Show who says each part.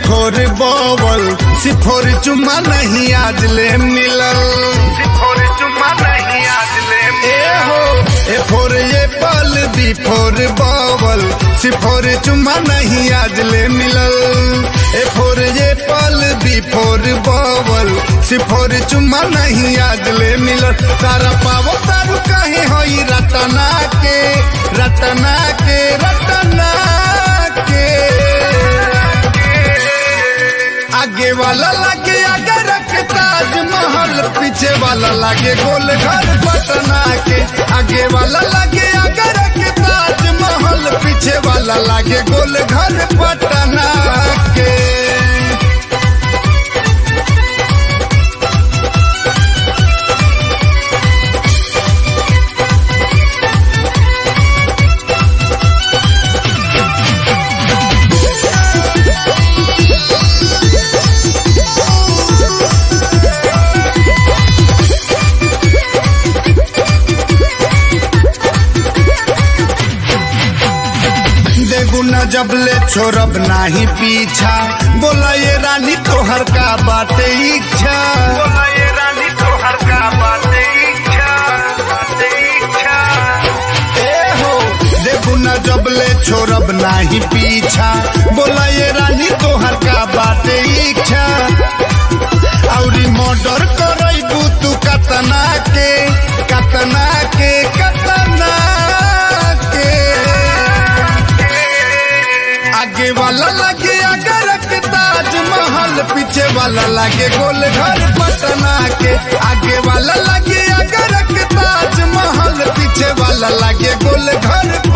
Speaker 1: फोर बोवल सिफोर चुमा नहीं आज ले मिलल
Speaker 2: सिफोर चुमा नहीं आज ले
Speaker 1: ए हो ए फोर ये पल बी फोर बोवल सिफोर चुमा नहीं आज ले मिलल ए फोर ये पल बी फोर बोवल सिफोर चुमा नहीं आज ले मिलल तारा पावो तारू कहीं होई रतना के रतना के रतना के आगे वाला लागे अगर के ताजमहल पीछे वाला लागे गोल घर पटना के आगे वाला लागे अगर के ताजमहल पीछे वाला लागे गोल घर पटना के देगुना जब ले छोड़ब नाही पीछा बोला ये रानी तोहर का बाटे इच्छा
Speaker 2: बोला ये रानी तो हर का बाते इच्छा बाते इच्छा
Speaker 1: ए हो देगुना जब ले छोड़ब नाही पीछा बोला ये रानी तोहर का बाटे इच्छा औरी मर्डर करैबू तू कतना के कतना के कतना के आगे वाला लगे अगर के ताजमहल पीछे वाला लगे गोल घर पटना के आगे वाला लगे अगर के ताजमहल पीछे वाला लगे गोल घर